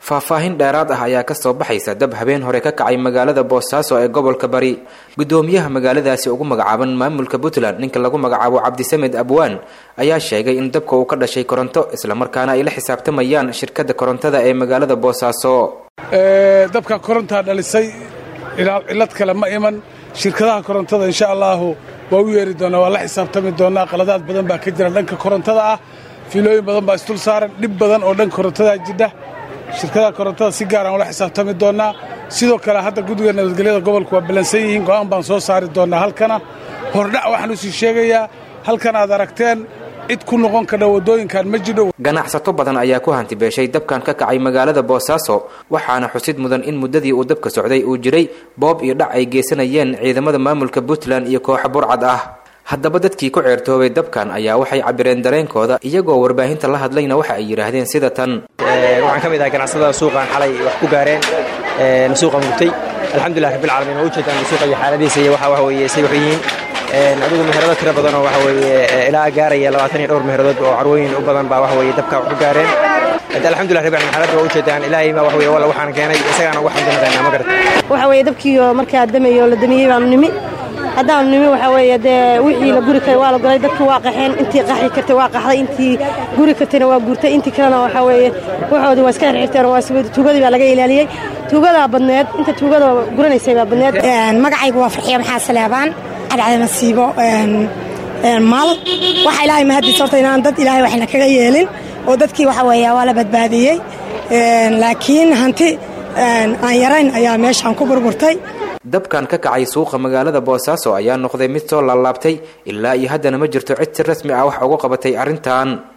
faahfaahin dheeraad ah ayaa kasoo baxaysa dab habeen hore ka kacay magaalada boosaaso ee gobolka bari gudoomiyaha magaaladaasi ugu magacaaban maamulka puntland ninka lagu magacaabo cabdisamed abwaan ayaa sheegay in dabka uu ka dhashay koronto islamarkaana ay la xisaabtamayaan shirkada korontada ee magaalada boosaaso dabka korontaa dhalisay cilad kale ma iman shirkadaha korontada insha allaahu waa u yeeri doonaa waa la xisaabtami doonaa qaladaad badan baa ka jira dhanka korontada ah fiilooyin badan baa isdul saaran dhib badan oo dhanka korontadaa jidha shirkadaha korontada si gaar aan ula xisaabtami doonaa sidoo kale hadda guddiga nabadgelyada gobolku waa ballansan yihiin go'aan baan soo saari doonaa halkana hordhac waxaan u sii sheegayaa halkan aad aragteen cid ku noqon kadha waddooyinkan ma jidho ganacsato badan ayaa ku hantibeeshay dabkan ka kacay magaalada boosaaso waxaana xusid mudan in muddadii uu dabka socday uu jiray boob iyo dhac ay geysanayeen ciidamada maamulka puntland iyo kooxa burcad ah haddaba dadkii ku ceertoobay dabkan ayaa waxay cabireen dareenkooda iyagoo warbaahinta la hadlayna waxa ay yidhaahdeen sida tan waxaan ka mid ahay ganacsatada suuqan xalay wax ku gaareen suuqa mugtay alxamdulilah rabbilcaalamiin waa ujeedaan suuqa iyo xaaladiisa iyo waxa waxa weeye say waxu yihiin adigu meherado tiro badan oo waxa weeye ilaa gaaraya labaatan iyo dhowr meheradood oo carwooyin u badan baa waxa weeye dabka wax ku gaareen alxamdulilah rabbil caalamiin xaaladda waa ujeedaan ilaahay baa waxa weeye walla waxaan keenay isagaana ugu xamdinaqaynaa ma garata waxa weeye dabkiiyo markaa damayo la damiyey baanu nimi haddaanu nimi waxaa weeye dee wixii la guri karay waa la golay dadkii waa qaxeen intii qaxi kartay waa qaxday intii guri kartayna waa guurtay intii kalena waxaa weeye waxoodii waa iska xirxirteen waa tuugadii baa laga ilaaliyey tuugadaa badneed inta tuugada guranaysay baa badneed magacaygu waa farxiya maxaa saleebaan cadcada masiibo maal waxa ilaahay mahadiis horta inaan dad ilaahay waxna kaga yeelin oo dadkii waxa weeye waa la badbaadiyey laakiin hanti aan yarayn ayaa meeshaan ku burburtay dabkan ka kacay suuqa magaalada boosaaso ayaa noqday mid soo laalaabtay ilaa iyo haddana ma jirto cid si rasmi ah wax uga qabatay arrintan